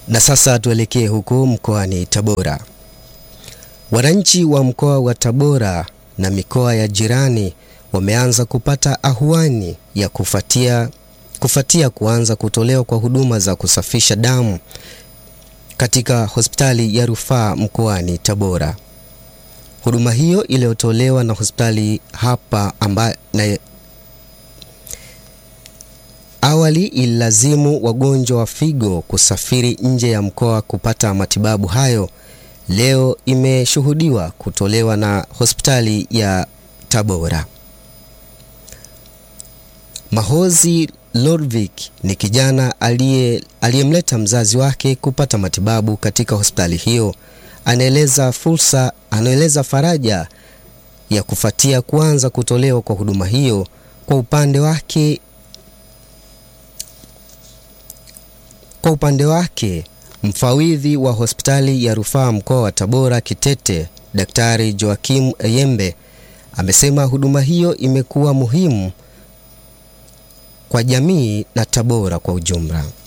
Na sasa tuelekee huko mkoani Tabora. Wananchi wa mkoa wa Tabora na mikoa ya jirani wameanza kupata ahuani ya kufuatia, kufuatia kuanza kutolewa kwa huduma za kusafisha damu katika hospitali ya rufaa mkoani Tabora. Huduma hiyo iliyotolewa na hospitali hapa amba, na awali ililazimu wagonjwa wa figo kusafiri nje ya mkoa kupata matibabu hayo, leo imeshuhudiwa kutolewa na hospitali ya Tabora. Mahozi Lodvik ni kijana aliyemleta mzazi wake kupata matibabu katika hospitali hiyo. Anaeleza fursa, anaeleza faraja ya kufuatia kuanza kutolewa kwa huduma hiyo. Kwa upande wake, kwa upande wake mfawidhi wa hospitali ya rufaa mkoa wa Tabora Kitete, Daktari Joakim Eyembe amesema huduma hiyo imekuwa muhimu kwa jamii na Tabora kwa ujumla.